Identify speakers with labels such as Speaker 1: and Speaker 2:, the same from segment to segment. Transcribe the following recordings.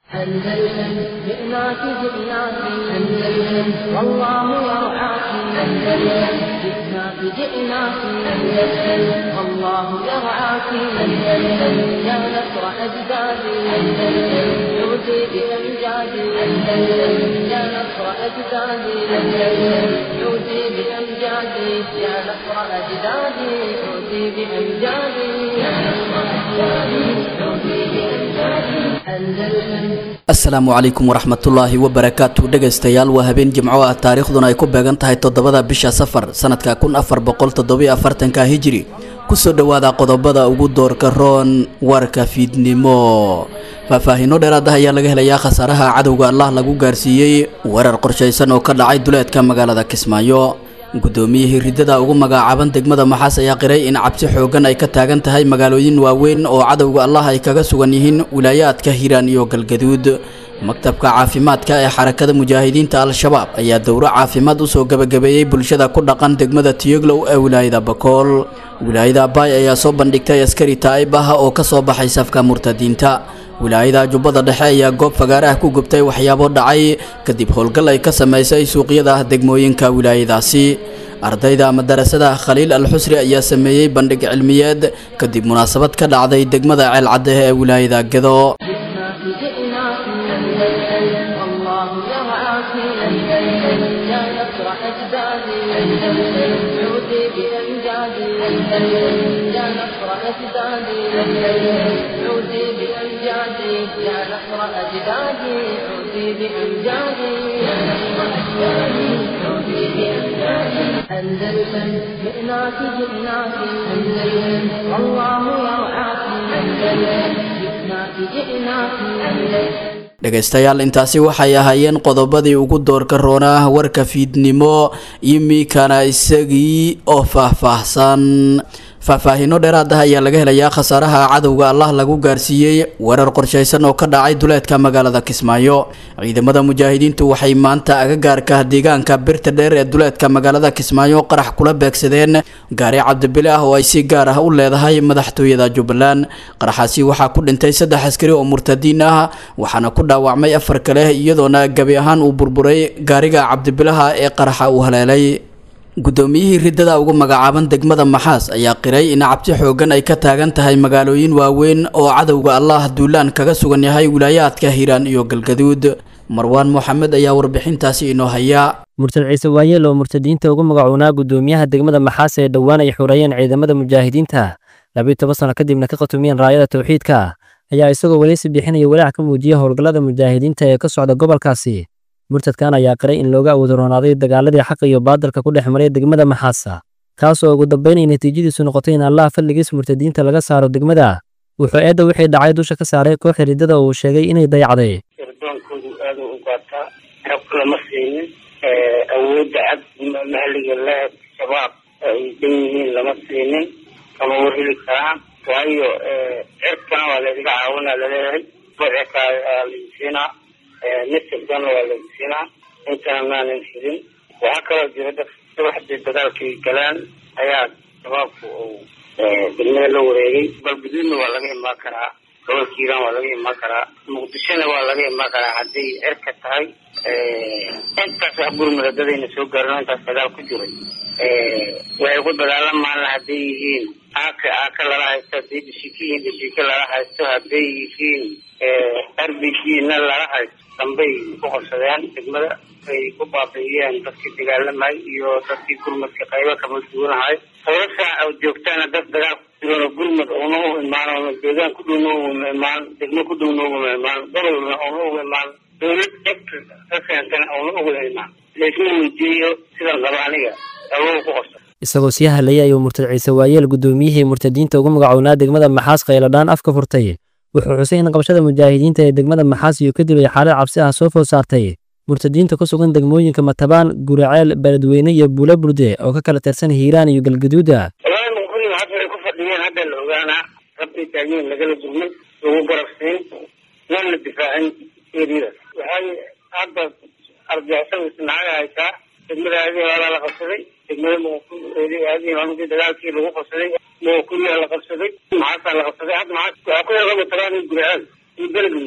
Speaker 1: أندلسن جئناك جئناك أندلسن والله يرعاك أندلسن جئناك جئناك أندلسن والله يرعاك أندلسن يا نصر أجدادي أندلسن عودي بأمجادي أندلسن يا نصر أجدادي أندلسن عودي بأمجادي يا نصر أجدادي عودي بأمجادي يا نصر أجدادي عودي بأمجادي أندلسن
Speaker 2: asalaamu calaykum waraxmatullaahi wabarakaatu dhegaystayaal waa habeen jimco ah taariikhduna ay ku beegan tahay toddobada bisha safar sanadka kun afar boqol toddobiyo afartanka hijiri kusoo dhowaada qodobada ugu doorka roon warka fiidnimo faahfaahiino dheeraad ah ayaa laga helayaa khasaaraha cadowga allah lagu gaarsiiyey weerar qorshaysan oo ka dhacay duleedka magaalada kismaayo guddoomiyihii ridada ugu magacaaban degmada maxaas ayaa qiray in cabsi xoogan ay ka taagan tahay magaalooyin waaweyn oo cadowga allah ay kaga sugan yihiin wilaayaadka hiiraan iyo galgaduud maktabka caafimaadka ee xarakada mujaahidiinta al-shabaab ayaa dowro caafimaad usoo gabagabeeyey bulshada ku dhaqan degmada tiyoglow ee wilaayada bakool wilaayada abaay ayaa soo bandhigtay askari taa'ib ah oo ka soo baxay safka murtadiinta wilaayada jubbada dhexe ayaa goob fagaare ah ku gubtay waxyaabo dhacay kadib howlgal ay ka samaysay suuqyada degmooyinka wilaayadaasi ardayda madarasada khaliil al xusri ayaa sameeyey bandhig cilmiyeed kadib munaasabad ka dhacday degmada ceelcaddehe ee wilaayada gedo
Speaker 1: جئناك أندلسن والله يرعاك أندلسن يا نصر أجدادي أندلسن عودي بأمجادي أندلسن يا نصر أجدادي أندلسن عودي بأمجادي يا نصر أجدادي عودي بأمجادي يا نصر أجدادي عودي بأمجادي أندلسن جئناك جئناك أندلسن والله يرعاك أندلسن جئناك جئناك أندلسن
Speaker 2: dhegaystayaal intaasi waxay ahaayeen qodobadii ugu doorka roonaa warka fiidnimo imikana isagii oo faahfaahsan faahfaahiino dheeraad ah ayaa laga helayaa khasaaraha cadowga allah lagu gaarsiiyey weerar qorshaysan oo ka dhacay duleedka magaalada kismaayo ciidamada mujaahidiintu waxay maanta agagaarka deegaanka birta dheer ee duleedka magaalada kismaayo qarax kula beegsadeen gaari cabdibile ah oo ay si gaar ah u leedahay madaxtooyada jubbaland qaraxaasi waxaa ku dhintay saddex askari oo murtadiin ah waxaana ku dhaawacmay afar kale iyadoona gebi ahaan uu burburay gaariga cabdibilaha ee qaraxa uu haleelay guddoomiyihii ridada ugu magacaaban degmada maxaas ayaa qiray in cabsi xoogan ay ka taagan tahay magaalooyin waaweyn oo cadowga allah duulaan kaga sugan yahay wilaayaadka hiiraan iyo galgaduud marwaan moxamed ayaa warbixintaasi inoo haya
Speaker 3: murtad ciise waayeel oo murtadiinta ugu magacuunaa guddoomiyaha degmada maxaas ee dhowaan ay xureeyeen ciidamada mujaahidiinta labiyo toban sano kadibna ka qatumiyeen raayada towxiidka ayaa isagoo weleysi bixinaya walaac ka muujiya howlgallada mujaahidiinta ee ka socda gobolkaasi murtadkan ayaa qiray in looga awoodaroonaaday dagaaladii xaqa iyo baadalka ku dhex maray degmada maxaasa taas oo ugu dambayn ay natiijadiisu noqotay in allah fadligiis murtadiinta laga saaro degmada wuxuu eedda wixii dhacay dusha ka saaray kooxda riddada oo uu sheegay inay dayacday
Speaker 4: sardoonkoodu aada u qaataa xog lama siinin awoodda cad mahliga leeb shabaab ay dhan yihiin lama siinin kama warheli karaan waayo cirkana waa laydiga caawinaa laleeyahay bocirka laisiinaa nisirkana waa laisiinaa intana maanan helin waxaa kaloo jira dad subaxdii dagaalkay galaan ayaa shabaabku uu degmada la wareegay balguduudna waa laga imaan karaa gobolka hiiraan waa laga imaan karaa muqdishona waa laga imaan karaa hadday cirka tahay intaas wax gurmuradadayna soo gaarino intaas dagaal ku jiray waxay ku dagaalamaan hadday yihiin aaka aaka lala haysto hadday dhishiki yihiin dhishiki lala haysto hadday yihiin r b g na lala haysto dambay ku qabsadeen degmada ay ku baabi'iyeen dadkii dagaalamay iyo dadkii gurmadka qaybo kama duwanahay toba saac oo joogtaana dad dagaal ku jiroon gurmad una u imaan deegaan ku dhowna uma imaan degmo ku dhowna uma imaan gobolna una uga imaan dowlad cegka ka keentana una uga imaan laysma weydiiyo sidan qaba aniga awow ku qabsa
Speaker 3: isagoo sii hadlayay ayuu murtad ciise waayeel guddoomiyihii murtadiinta ugu magacownaa degmada maxaas qayladhaan afka furtay wuxuu xusay in qabashada mujaahidiinta ee degmada maxaas iyo kadib ay xaalad cabsi ah soo food saartay murtadiinta ku sugan degmooyinka matabaan guraceel beledweyne iyo buula burde oo ka kala tirsan hiiraan iyo galgaduuda
Speaker 4: walahi muqdima hadda ay ku fadhiyeen hadda la ogaanaa rabbay taageen lagala durmay lagu garabsiin waan la difaacin eriyadaas waxay hadda argixisada isnacaga haysaa degmada aadii hoolaa la qabsaday degmada aadii hoolkii dagaalkii lagu qabsaday mawkuliyaa la qabsaday maxaasaa la qabsaday hadda maxaas waxaa ku yarqaba tagaan guraceel iyo beledweyne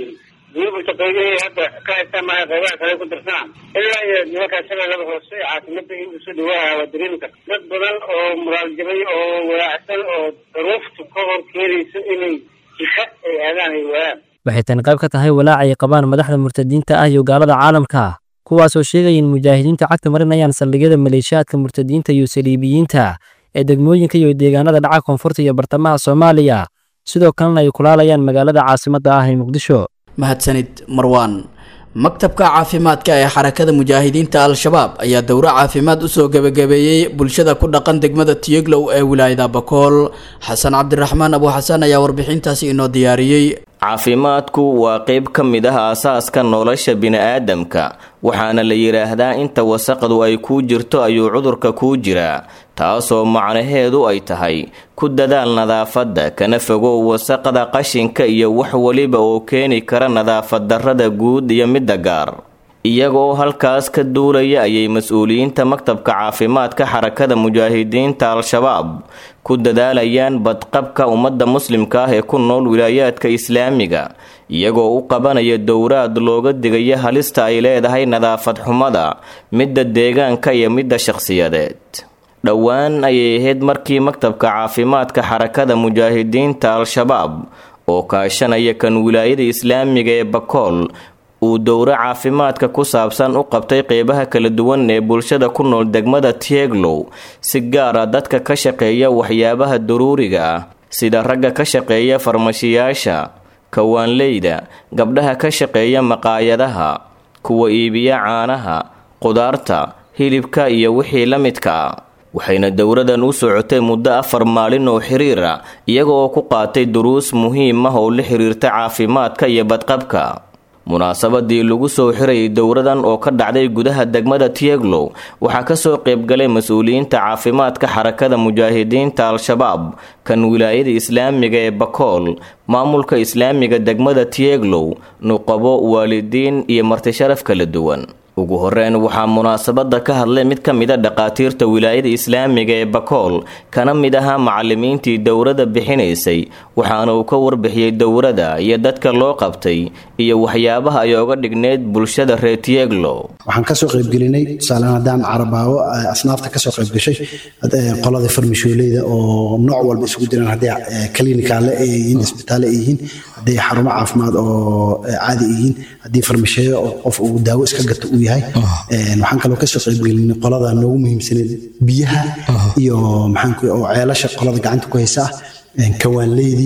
Speaker 4: duubalka qaybihii hadda ka haystaan maaha qaybaha kale ku darsanaa ilaa iyo nimankaa shabeellada hoose caasimada in usoo dhawaaha waa dareemi karta dad badan oo muraal jabay oo walaacsan oo daruuftu ka hor keenayso inay jika ay aadaan ay waayaan
Speaker 3: waxay tani qayb ka tahay walaaca ay qabaan madaxda murtadiinta ah iyo gaalada caalamka kuwaasoo sheegaya in mujaahidiintu cagta marinayaan saldhigyada maleeshiyaadka murtadiinta iyo saliibiyiinta ee degmooyinka iyo deegaanada dhaca koonfurta iyo bartamaha soomaaliya sidoo kalena ay kulaalayaan magaalada caasimadda ah ee muqdisho
Speaker 2: mahadsanid marwaan maktabka caafimaadka ee xarakada mujaahidiinta al-shabaab ayaa dowro caafimaad usoo gebagabeeyey bulshada ku dhaqan degmada tiyeglow ee wilaayada bakool xasan cabdiraxmaan abu xasan ayaa warbixintaasi inoo diyaariyey
Speaker 5: caafimaadku waa qayb ka mid ah aasaaska nolosha bini-aadamka waxaana la yidhaahdaa inta wasaqdu ay kuu jirto ayuu cudurka kuu jiraa taasoo macnaheedu ay tahay ku dadaal nadaafadda kana fogow wasaqda qashinka iyo wax weliba oo keeni kara nadaafad darrada guud iyo midda gaar iyagoo halkaas ka duulaya ayay mas-uuliyiinta maktabka caafimaadka xarakada mujaahidiinta al-shabaab ku dadaalayaan badqabka ummadda muslimka ah ee ku nool wilaayaadka islaamiga iyagoo u qabanaya dowraad looga digaya halista ay leedahay nadaafad xumada midda deegaanka iyo midda shakhsiyadeed dhowaan ayay ahayd markii maktabka caafimaadka xarakada mujaahidiinta al-shabaab oo kaashanaya kan wilaayada islaamiga ee bakool uu dowro caafimaadka ku saabsan u qabtay qeybaha kala duwan ee bulshada ku nool degmada tieglow si gaara dadka ka shaqeeya waxyaabaha daruuriga ah sida ragga ka shaqeeya farmashiyaasha kawaanleyda gabdhaha ka shaqeeya maqaayadaha kuwa iibiya caanaha qudaarta hilibka iyo wixii la midka ah waxayna dowradan u socotay muddo afar maalin oo xiriir ah iyaga oo ku qaatay duruus muhiim ah oo la xiriirta caafimaadka iyo badqabka munaasabadii lagu soo xirayay dowradan oo ka dhacday gudaha degmada tieglow waxaa kasoo qaybgalay mas-uuliyiinta caafimaadka xarakada mujaahidiinta al-shabaab kan wilaayada islaamiga ee bakool maamulka islaamiga degmada tieglow nuqabo waalidiin iyo martisharaf kala duwan ugu horeyn waxaa munaasabada ka hadlay mid ka mida dhaqaatiirta wilaayada islaamiga ee bakool kana mid ahaa macalimiintii dowrada bixinaysay waxaana uu ka warbixiyey dowrada iyo dadka loo qabtay iyo waxyaabaha ay oga dhigneyd bulshada reer tieglo
Speaker 6: waxaan kasoo qaybgelinay tusaaleaan haddaan carabaawo asnaafta kasoo qaybgashay qolada farmashooleyda oo nooc walba isugu jiraan hadday klinikaale ay yihiin isbitaale ay yihiin hadday xarumo caafimaad oo caadi ay yihiin haddii farmasheeyo oo qof uu daawo iska gato uu yahay waxaan kaloo kasoo qaybgelinay qolada noogu muhiimsaneed biyaha iyo maxaanku oo ceelasha qolada gacanta ku haysa ah kawaanleydii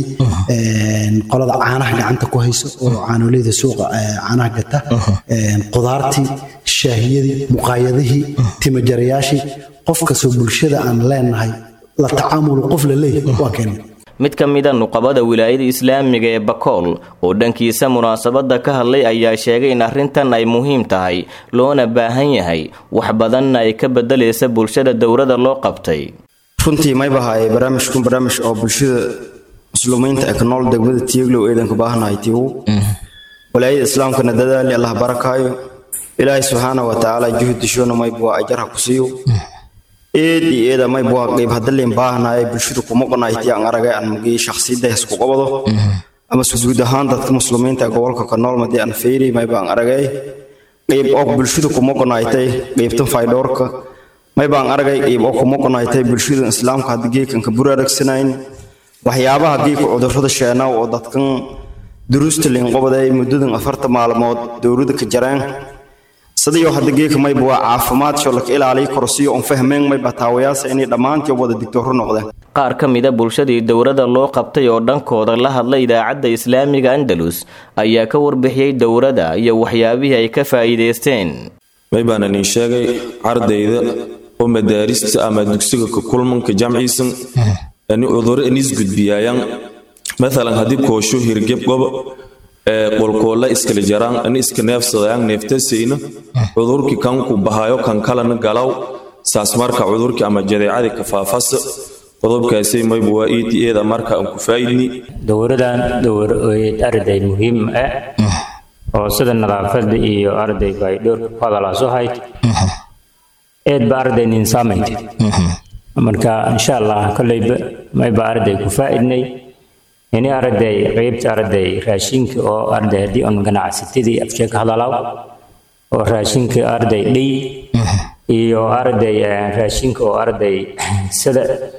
Speaker 6: qolada caanaha gacanta ku hayso oo caanoleyda suuqa caanaha gata qudaartii shaahiyadii muqaayadihii timajarayaashii qof kastoo bulshada aan leenahay la tacaamulu qof la leeyahay waa keenay
Speaker 5: mid ka mida nuqabada wilaayada islaamiga ee bakool oo dhankiisa munaasabada ka hadlay ayaa sheegay in arrintan ay muhiim tahay loona baahan yahay wax badanna ay ka bedelaysa bulshada dowrada loo qabtay
Speaker 7: runtii maybahaye barnaamijkun barnaamij oo bulshada muslumiinta ee ka nool degmada tiiglow eedanka baahanahay tiigu walaayada islaamkana dadaali allah barakaayo ilaahay subxaana wa tacaala juhdishoona maybuwa ajarha ku siiyo eed iyo eeda maybuwa qeyb hadalin baahanaye bulshada kuma qanayti aan aragay aan mugii shakhsiyadda isku qabado ama guud ahaan dadka muslimiinta gobolka ka nool madii aan feyri mayba aan aragay qeyb oo bulshada kuma qanaytay qeybtan faydhoorka may baan aragay qeyb oo kuma qanaytay bulshada islaamka hadda geekanka buraaragsanayn waxyaabaha geeka cudurrada sheenaw oo dadkan duruusta liinqobaday muddadan afarta maalmood dowladda ka jareen sidayo hadda geeka mayba waa caafimaad sho laka ilaaliy korsiyo on fahmeen mayba taawayaasa inay dhammaantii wada digtooro noqdeen
Speaker 5: qaar ka mida bulshadii dowrada loo qabtay oo dhankooda la hadlay idaacadda islaamiga andalus ayaa ka warbixiyey dowrada iyo waxyaabihii ay ka faa'iidaysteen
Speaker 8: may baana nin sheegay ardayda oo madaarista ama dugsiga ka kulmanka jamciisan ani cuduro inis gudbiyaayan maalan haddii koosho hirgeb gobo qolkoolla iskala jaraan ani iska neefsadayaan neeftasayna cudurkii kanku bahayo kan kalena galaw saas marka cudurkii ama jadeecadii ka faafasa qodobkaasay mayba waa iidi eeda marka aan ku faa'idni
Speaker 9: dowradan dowraeed arday muhiim ah oo sida nadaafada iyo ardayga ay dhowrka ku hadalaaso hayd eed ba arday nin saamayd marka insha allah kolleyba mayba arday ku faa'idnay ini arday qeybta arday raashinka oo arday haddii on ganacsatadii afjee ka hadalaw oo raashinka arday dhiy iyo arday raashinka oo arday sida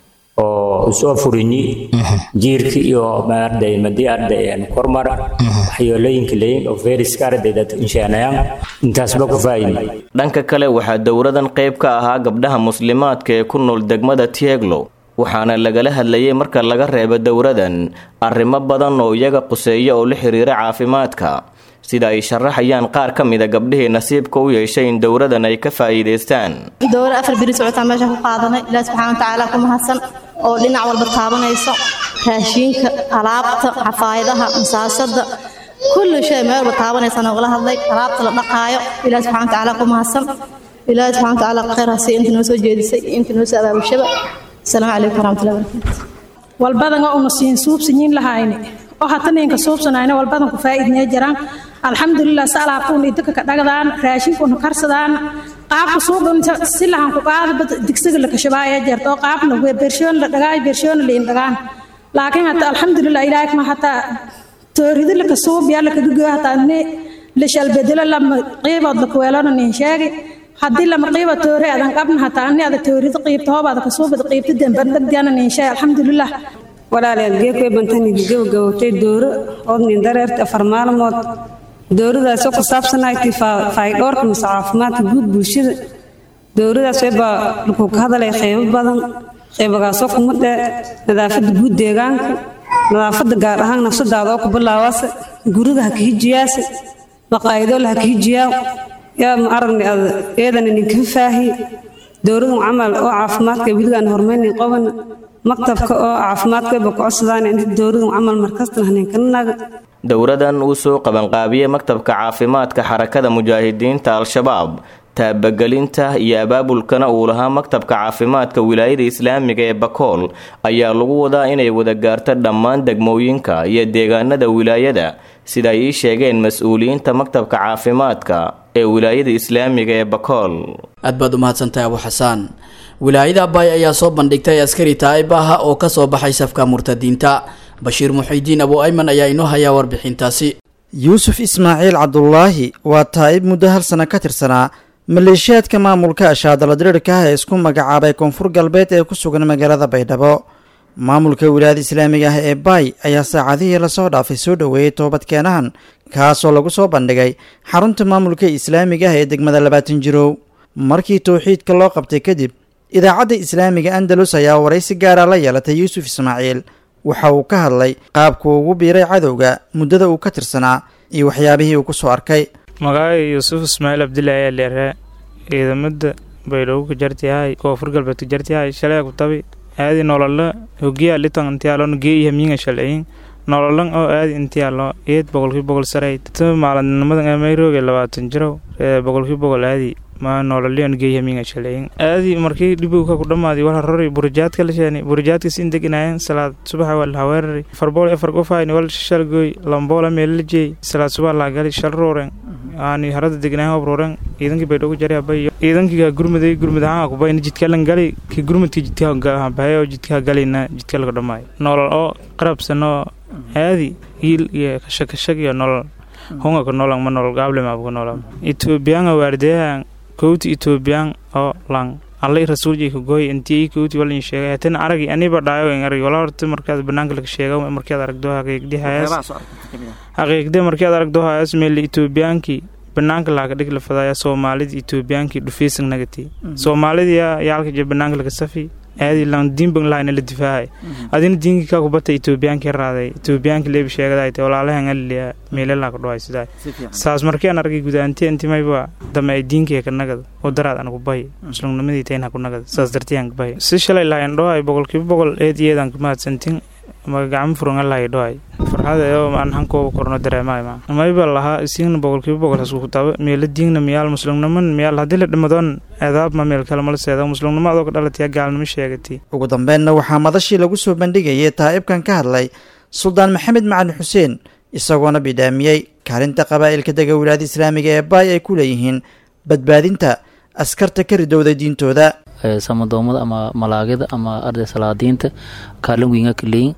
Speaker 9: oo isoo furinyi jiirka iyo arday madii arday kormar waxyeelooyinka leeyin oo fayraska arday dadka insheenayaan intaasba ku faa'idni
Speaker 5: dhanka kale waxaa dowradan qayb ka ahaa gabdhaha muslimaadka ee ku nool degmada tieglow waxaana lagala hadlayay marka laga reebo dowradan arrimo badan oo iyaga quseeya oo la xiriira caafimaadka sida ay sharaxayaan qaar ka mida gabdhihii nasiibka u yeeshay in dowradan ay ka faa'iidaystaan
Speaker 10: dowra afar beri socotaan meeshaan ku qaadanay ilaah subxaana watacaala ku mahadsan oo dhinac walba taabanayso raashiinka alaabta xafaayadaha masaasada kulli shay meel walba taabanaysan ugala hadlay alaabta la dhaqaayo ilaah subxana watacaala ku mahadsan ilaah subxana watacaala khayr hasi inta noo soo jeedisay inta noo soo abaabashaba asalaamu calaykum waraxmatullahi wabarakaatu
Speaker 11: walbadanga una siin suubsanyiin lahayni oo hataninka suubsanayna walbadan ku faa'iidnee jiraan alxamdulilah si alaabtuuna idinka ka dhagdaan raashinkuna karsadaan qaabka suuqunta si lahan ku qaadaba digsiga la kashabaaya jeerta oo qaabna bershoon la dhagaay bershoona liin dhagaan laakiin hata alxamdulilah ilaahay kuma hataa tooridi la kasuubiya la kagagoyo hataa ni la shalbedelo lama qiibood la kuweelona nin sheegi haddii lama qiiba toore adan qabna hataa ani ada toorida qiibta hoobaada kasuubada qiibta dembandagdiana nin sheeg alxamdulilah
Speaker 12: walaalayaal geekay bantaniga gabagabowtay dooro ood nin dareerta afar maalmood dowladaasoo ku saabsanayti faydhoorka mase caafimaadka guud bulshada dowladaas baa lagu ka hadalay qeybo badan qeybagaasoo kuma dhee nadaafadda guud deegaanka nadaafadda gaar ahaan nafsadaada oo ku bilaabaase guriga ha ka hijiyaase maqaayadoola ha ka hijiyaaw yaa ma aragni ad eedana ninkafa faahi dowladan camal oo caafimaadka weligaan hormaynin qobana maktabka oo caafimaadkayba ku codsadaan inta dowladan camal markastana haninkanaga
Speaker 5: dowradan uu soo qabanqaabiyey maktabka caafimaadka xarakada mujaahidiinta al-shabaab taabagelinta iyo abaabulkana uu lahaa maktabka caafimaadka wilaayada islaamiga ee bakool ayaa lagu wadaa inay wada gaarto dhammaan degmooyinka iyo deegaanada wilaayada sida ay ii sheegeen mas-uuliyiinta maktabka caafimaadka ee wilaayada islaamiga ee bakool
Speaker 2: aad baad u mahadsantahay abu xasaan wilaayada abay ayaa soo bandhigtay askari taa'ib ah oo ka soo baxay safka murtadiinta bashiir muxiidiin abu ayman ayaa inoo hayaa warbixintaasi
Speaker 13: yuusuf ismaaciil cabdulaahi waa taa'ib muddo hal sano ka tirsanaa maleeshiyaadka maamulka ashaadaladirirka ah ee isku magacaabay koonfur galbeed ee ku sugan magaalada baydhabo maamulka wilaayada islaamiga ah ee baay ayaa saacadihii lasoo dhaafay soo dhoweeyey toobadkeenahan kaasoo lagu soo bandhigay xarunta maamulka islaamiga ah ee degmada labaatan jirow markii towxiidka loo qabtay kadib idaacadda islaamiga andalus ayaa waraysi gaara la yeelatay yuusuf ismaaciil waxa uu ka hadlay qaabku ugu biiray cadowga muddada uu ka tirsanaa iyo waxyaabihii uu ku soo arkay
Speaker 14: magacay yuusuf ismaaciil cabdilaahi ayaa leeraa ciidamada baydhabo ka jartiyahay koonfur galbeed ka jartiyahay shalay kutabi aadi nolola hogiya litan intiyaalo geeyaha miinga shalciyin nololan oo aadi intiyaalo eed boqolkii boqol saray maalinnimadan amayroge labaatan jirow boqolkii boqol aadi ma nololion geeyaha miinga shalciyin aadi markii dhibowka ku dhamaaday war harori burajaadka la sheeni burajaadka sin deginaayeen salaad subaxa waa la haweerari farbool efar qofayni wal shalgoy lamboola meelajey salaad subax laa gali shal rooren aani harada degnaayen hob rooren ciidankii baydhabo jari habay ciidankii gurmaday gurmad ahaan kubayna jidkalan gali ki gurmadkii jidka bahay oo jidka galina jidka laga dhamaayo nolol oo qarabsan oo aadi iil iyo kashakashag iyo nolol hungaka nolol ma nolol gaablemaabka nolol etoobiyaanga waardeyahan kowti etoobiyaan oo lang allay rasuuljay ka gooy intii kowti walin sheegay hatina aragi aniba dhaayo in arag wala horta markaad banaanka laga sheega markaad aragdo haqiiqdi hayas haqiiqdi markaad aragdo hayas meel etoobiyaankii banaanka laga dhig la fadaya soomaalida etoobiyaankii dhufeysan nagati soomaalida yaalka je banaanka laga safi aadi lan diinban lahayna la difaacay adina diinkii kaa kubata etoobiyaankii raaday etoobiyaankii leebi sheegadaay te walaalahan aliliya meelelaa ka dhawaay sidaa saas markii aan argay gudaanti intimayba dame ay diinkii ka nagada oo daraad aan ku bahi muslimnimadii tayn ha ku nagada saas dartii aan ka bahi si shalay lahayn dhawaay boqolkiiba boqol eed iyeedaan ka mahadsantin magacamo furan alahay dhawaay farxada oo aan hankooba korno dareemaay ma mayba lahaa isiigna boqolkiiba boqol hasku kutaaba meela diingna miyaal muslimniman miyaal haddii la dhimadoon eedaab ma meel kale mala seeda muslimnimo adoo ka dhalatiya gaalnimo sheegatay
Speaker 13: ugu dambeynna waxaa madashii lagu soo bandhigayay taa'ibkan ka hadlay suldaan maxamed macalin xuseen isagoona bidhaamiyey kaalinta qabaa'ilka dega wilaayada islaamiga ee baay ay ku leeyihiin badbaadinta askarta ka ridowday diintooda
Speaker 15: samadoomada ama malaagida ama arday salaadiinta kaalin wiinga ka leeyin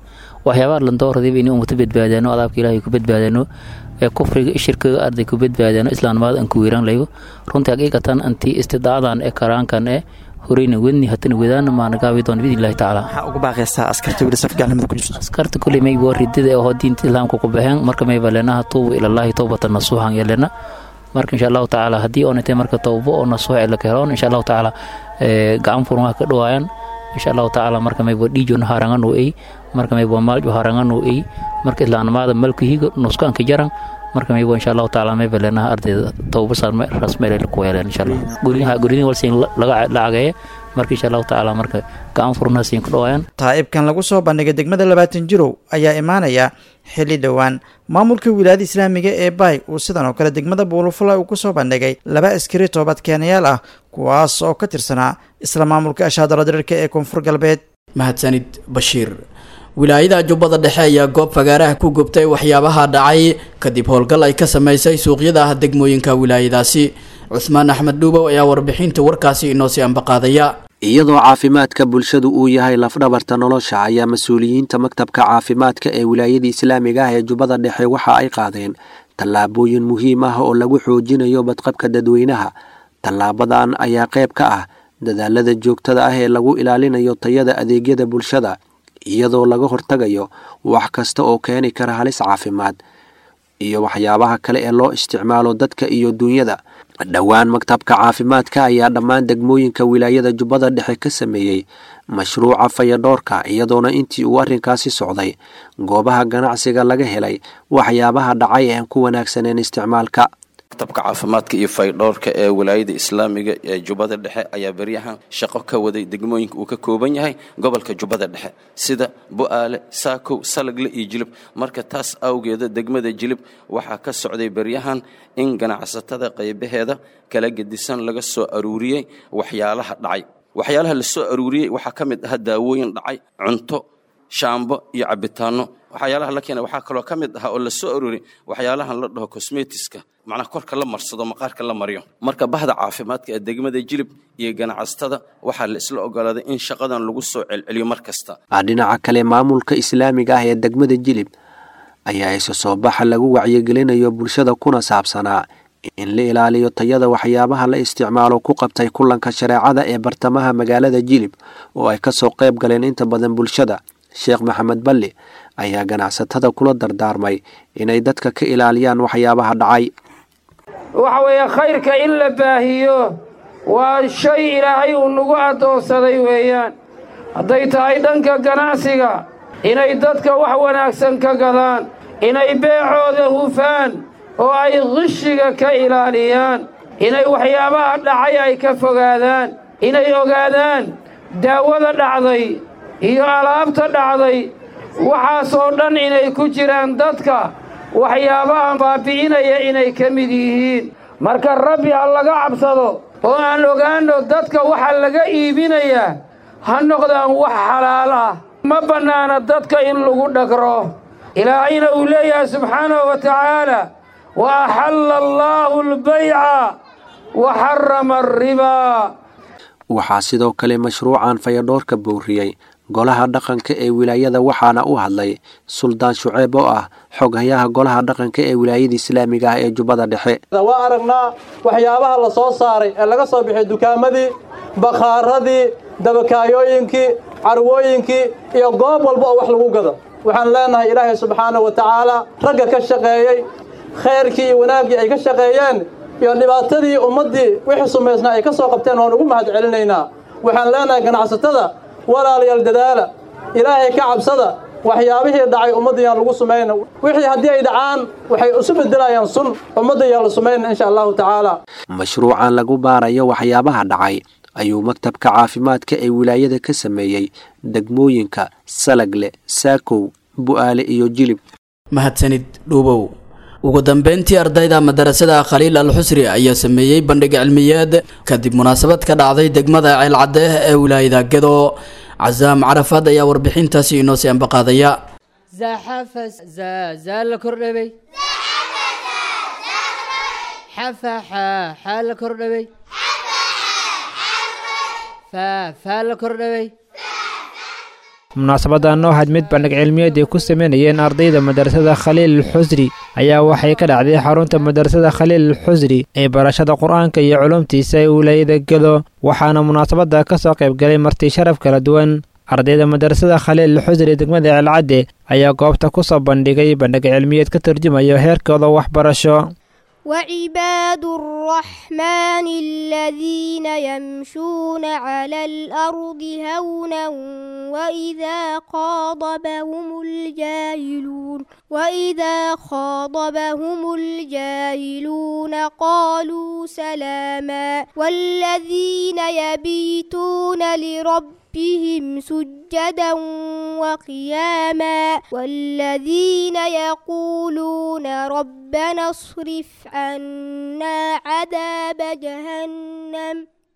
Speaker 15: waxyaabaha landooradiiba inay ummata badbaadaano adaabka ilaahay ku badbaadaano ee kufriga shirkiga arday ku badbaadaano islaamnimada aan ku weeraan layo runtii haqiiqatan antii istidaadan ee karaankan ee horeyna wedni hatana wedaana maanagaabi doon biidn illahi tacaala
Speaker 16: waxaa ugu baaqaysaa askarta weli saf gaalnimada ku jirto
Speaker 15: askarta kuley mayba waa ridida oo diinta islaamka ku baxeen marka mayba leenaha tuubu ilallaahi towbatan nasuuxan yeelena marka insha allahu tacaala haddii oonatay marka towbo oo nasuux la ka heloon insha allahu tacaala gacan furmaha ka dhawaayaan insha allahu tacaala marka mayba dhiijona haranganuu ey marka mayba maaljo haranganuu ey marka islaamnimada malkihiga nuskanka jaran marka mayba insha allahu tacaala mayba leenaha ardayda towba rasmeel ku yeeleen insha allah guryaha guryahin walsiin laga lacageeye marka insha allahu tacaala marka gacan furnaha siin ku dhawaayaan
Speaker 13: taa'ibkan lagu soo bandhigay degmada labaatan jirow ayaa imaanaya xilli dhowaan maamulka wilaayada islaamiga ee baay uu sidan oo kale degmada buulufula uu ku soo bandhigay laba askari toobadkeenayaal ah kuwaas oo ka tirsanaa isla maamulka ashaadaladirirka ee koonfur galbeed
Speaker 2: mahadsanid bashiir wilaayada jubbada dhexe ayaa goob fagaaraha ku gubtay waxyaabaha dhacay kadib howlgal ay ka sameysay suuqyada ah degmooyinka wilaayadaasi cusmaan axmed dhuubow ayaa warbixinta warkaasi inoo sii ambaqaadaya
Speaker 17: iyadoo caafimaadka bulshadu uu yahay lafdhabarta nolosha ayaa mas-uuliyiinta maktabka caafimaadka ee wilaayada islaamiga ah ee jubbada dhexe waxa ay qaadeen tallaabooyin muhiim ah oo lagu xoojinayo badqabka dadweynaha tallaabadan ayaa qayb ka ah dadaalada joogtada ah ee lagu ilaalinayo tayada adeegyada bulshada iyadoo laga hortagayo wax kasta oo keeni kara halis caafimaad iyo waxyaabaha kale ee loo isticmaalo dadka iyo duunyada dhowaan maktabka caafimaadka ayaa dhammaan degmooyinka wilaayada jubbada dhexe ka sameeyey mashruuca fayadhoorka iyadoona intii uu arrinkaasi socday goobaha ganacsiga laga helay waxyaabaha dhacay aan ku wanaagsaneen isticmaalka
Speaker 18: maktabka caafimaadka iyo faydhoorka ee wilaayada islaamiga ee jubbada dhexe ayaa beryahan shaqo ka waday degmooyinka uu ka kooban yahay gobolka jubbada dhexe sida bu-aale saakow salagle iyo jilib marka taas awgeeda degmada jilib waxaa ka socday beryahan in ganacsatada qaybaheeda kala gedisan laga soo aruuriyey waxyaalaha dhacay waxyaalaha la soo aruuriyey waxaa ka mid ah daawooyin dhacay cunto shaambo iyo cabitaano waxyaalaha la keena waxaa kaloo ka mid ah oo la soo arooriyey waxyaalahan la dhaho cosmetiska macnaha korka la marsado maqaarka la mariyo marka bahda caafimaadka ee degmada jilib iyo ganacsatada waxaa la isla ogolaaday in shaqadan lagu soo celceliyo mar kasta
Speaker 17: dhinaca kale maamulka islaamiga ah ee degmada jilib ayaa isa soo baxa lagu wacyigelinayo bulshada kuna saabsanaa in la ilaaliyo tayada waxyaabaha la isticmaalo ku qabtay kulanka shareecada ee bartamaha magaalada jilib oo ay kasoo qayb galeen inta badan bulshada sheekh maxamed balli ayaa ganacsatada kula dardaarmay inay dadka ka ilaaliyaan waxyaabaha dhacay
Speaker 19: waxa weeye khayrka in la baahiyo waa shay ilaahay uu nagu addoonsaday weeyaan hadday tahay dhanka ganacsiga inay dadka wax wanaagsan ka gadaan inay beecooda hufaan oo ay qishiga ka ilaaliyaan inay waxyaabaha dhacay ay ka fogaadaan inay ogaadaan daawada dhacday iyo alaabta dhacday waxaasoo dhan inay ku jiraan dadka waxyaabaha baabi'inaya inay ka mid yihiin marka rabbi ha laga cabsado oo aan ogaanno dadka waxa laga iibinayaa ha noqdaan wax xalaal ah ma bannaana dadka in lagu dhagro ilaahayna uu leeyahay subxaanahu wa tacaala wa axalla allaahu albayca wa xarama alribaa
Speaker 17: waxaa sidoo kale mashruucan fayadhoorka booriyey golaha dhaqanka ee wilaayada waxaana u hadlay suldaan shuceeb oo ah xoghayaha golaha dhaqanka ee wilaayada islaamiga ah ee jubbada dhexe
Speaker 20: waa aragnaa waxyaabaha la soo saaray ee laga soo bixiyay dukaamadii bakhaaradii dabakaayooyinkii carwooyinkii iyo goob walba oo wax lagu gado waxaan leenahay ilaahay subxaanahu wa tacaala ragga ka shaqeeyey khayrkii iyo wanaaggii ay ka shaqeeyeen iyo dhibaatadii ummaddii wixii sumaysnaa ay ka soo qabteen waan ugu mahad celinaynaa waxaan leenahay ganacsatada walaalayaal dadaala ilaahay ka cabsada waxyaabihii dhacay ummadda yaan lagu sumayna wixii haddii ay dhacaan waxay isu bedelayaan sun ummadda yaan la sumayna insha allahu tacaala
Speaker 17: mashruucan lagu baarayo waxyaabaha dhacay ayuu maktabka caafimaadka ee wilaayada ka sameeyey degmooyinka salagle saakow bu'aale iyo jilib
Speaker 2: mahadsanid dhuubow ugu dambeyntii ardayda madarasada khaliil al xusri ayaa sameeyey bandhig cilmiyeed kadib munaasabad ka dhacday degmada ceelcadeeh ee wilaayada gedo casaam carafaad ayaa warbixintaasi inoo sii ambaqaadaya
Speaker 21: zaa la kordhabay xafaxa xaa la kordhabay faa faa la kordhabay
Speaker 1: munaasabadan oo ahayd mid bandhig cilmiyeed ay ku sameynayeen ardayda madrasada khaliil alxusri ayaa waxay ka dhacday xarunta madrasada khaliil alxusri ee barashada qur-aanka iyo culumtiisa ee wilaayada gedo waxaana munaasabada ka soo qaybgalay marti sharaf kala duwan ardayda madrasada khaliil alxusri degmada ceelcadde ayaa goobta ku soo bandhigay bandhig cilmiyeed ka turjumayo heerkooda waxbarasho
Speaker 22: وعباد الرحمن الذين يمشون على الأرض هونا وإذا خاطبهم الجاهلون وإذا خاطبهم الجاهلون قالوا سلاما والذين يبيتون لربهم سجدا وقياما والذين يقولون ربنا اصرف عنا عذاب جهنم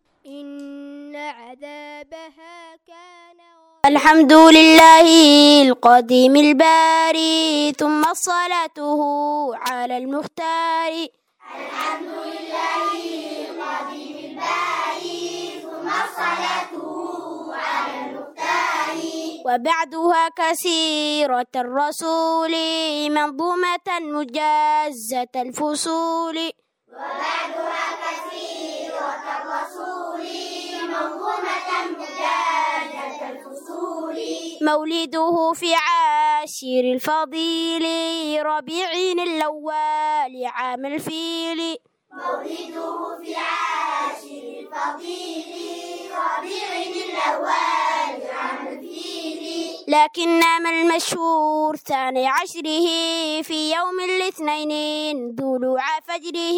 Speaker 22: إن عذابها كان
Speaker 23: الحمد لله القديم الباري ثم صلاته على المختار
Speaker 24: الحمد لله القديم الباري ثم صلاته على المختار
Speaker 23: وبعدها كثيرة الرسول منظومة مجازة الفصول
Speaker 24: وبعدها كثيرة الرسول منظومة مجازة الفصول
Speaker 23: مولده في عاشر الفضيل ربيع الأول عام الفيل
Speaker 24: مولده في عاشر الفضيل ربيع الأول عام الفيل
Speaker 23: لكنما المشهور ثاني عشره في يوم الاثنين ضلوع فجره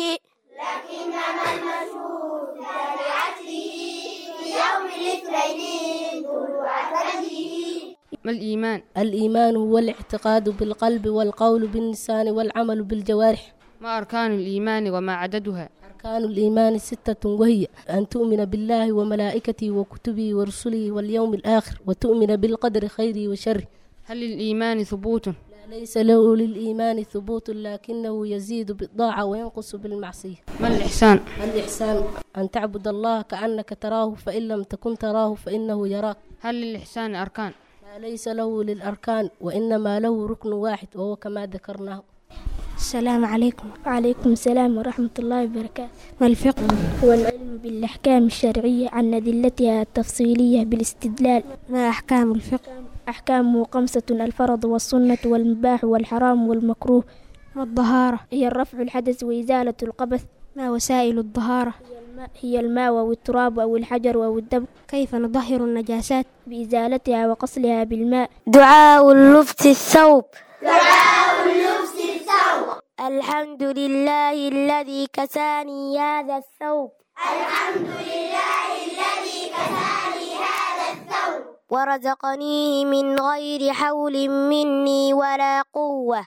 Speaker 24: لكنما المشهور ثاني عشره في يوم الاثنين طلوع فجره
Speaker 25: ما الإيمان؟
Speaker 26: الإيمان هو الاعتقاد بالقلب والقول باللسان والعمل بالجوارح
Speaker 25: ما أركان الإيمان وما عددها؟
Speaker 26: أركان الإيمان ستة وهي أن تؤمن بالله وملائكته وكتبه ورسله واليوم الآخر وتؤمن بالقدر خيره وشره
Speaker 25: هل للإيمان ثبوت؟
Speaker 26: ليس له للإيمان ثبوت لكنه يزيد بالطاعة وينقص بالمعصية
Speaker 25: ما الإحسان؟
Speaker 26: الإحسان أن تعبد الله كأنك تراه فإن لم تكن تراه فإنه يراك
Speaker 25: هل للإحسان أركان؟
Speaker 26: ليس له للأركان وإنما له ركن واحد وهو كما ذكرناه
Speaker 27: السلام عليكم وعليكم السلام ورحمة الله وبركاته ما الفقه هو العلم بالأحكام الشرعية عن أدلتها التفصيلية بالاستدلال ما أحكام الفقه أحكامه خمسة الفرض والسنة والمباح والحرام والمكروه والطهارة هي الرفع الحدث وإزالة القبث ما وسائل الطهارة هي الماء أو التراب أو الحجر أو الدم كيف نطهر النجاسات بإزالتها وقصلها بالماء
Speaker 23: دعاء اللبس الثوب
Speaker 24: دعاء اللبس الثوب
Speaker 23: الحمد لله الذي كساني هذا الثوب
Speaker 24: الحمد لله الذي كساني هذا الثوب
Speaker 23: ورزقنيه من غير حول مني ولا قوة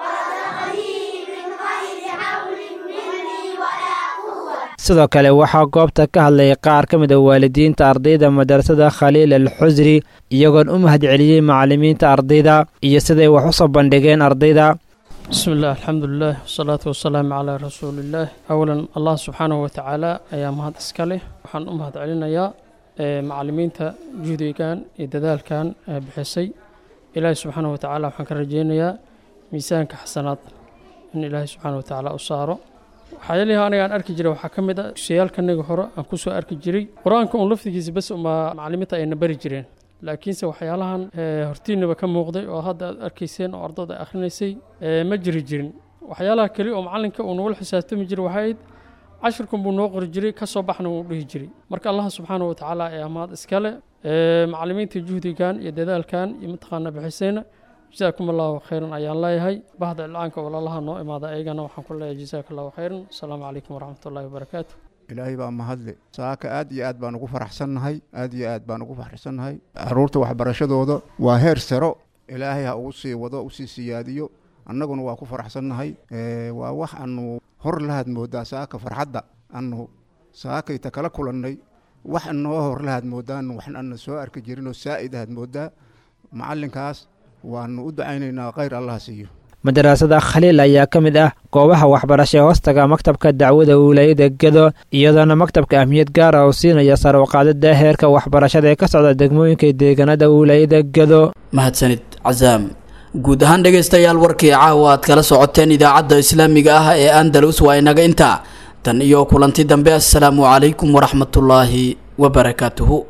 Speaker 24: ورزقنيه من غير حول مني ولا قوة
Speaker 1: sidoo kale waxaa goobta ka hadlayay qaar ka mid a waalidiinta ardayda madrasada khaliil al xusri iyagoon u mahadceliyey macallimiinta ardayda iyo siday wax u soo bandhigeen ardayda
Speaker 28: بسم الله الحمد لله والصلاة والسلام على رسول الله أولا الله سبحانه وتعالى ayaa mahad iska leh waxaan u mahad celinayaa macallimiinta juhdigan iyo dadaalkan bixisay ilaahi subxaanaه watacaala waxaan ka rajeynayaa miisaanka xasanaad in ilaahi subxaanaه watacaala u saaro waxyaalihi aniga aan arki jiray waxaa ka mid a dugsiyaalkanaga hore aan kusoo arki jiray qur-aanka un laftigiisa bas uma macallimiinta ayna bari jireen laakiinse waxyaalahan hortiinaba ka muuqday oo hadda aad arkayseen oo ardada ay akhrinaysay ma jiri jirin waxyaalaha keli oo macallinka uu nagula xisaabtami jiray waxay ahayd cashirkan buu noo qori jiray ka soo baxna wuu dhihi jiray marka allah subxaana wa tacaala ayaa mahad iskale macallimiinta juhdigan iyo dadaalkan iyo mataqaana bixisayna jazaakum allahu khayran ayaan leeyahay bahda ilcaanka walaalaha noo imaada ayagana waxaan ku leeyahay jazaaka allahu khayran asalaamu calaykum waraxmat ullahi wabarakaatu
Speaker 29: ilaahay baa mahadle saaka aad iyo aad baan ugu faraxsannahay aad iyo aad baan ugu faraxsannahay caruurta waxbarashadooda waa heer saro ilaahay ha ugu sii wado usii siyaadiyo annaguna waa ku faraxsannahay waa wax aanu hor lahaad moodaa saaka farxadda anu saakayta kala kulannay wax noo hor lahaad moodaan wax ana soo arki jirinoo saa'id ahaad moodaa macallinkaas waanu u ducaynaynaa khayr allah siiyo
Speaker 1: madarasada khaliil ayaa ka mid ah goobaha waxbarasha ee hoostaga maktabka dacwada wilaayada gedo iyadoona maktabka ahmiyad gaara uu siinaya sar u qaadida heerka waxbarashada ee ka socda degmooyinka deegaanada wilaayada gedo
Speaker 2: mahadsanid casaam guud ahaan dhegaystayaal warkii caawa aad kala socoteen idaacadda islaamiga ah ee andalus waa inaga intaa tan iyo kulanti dambe assalaamu calaykum waraxmatullaahi wabarakaatuhu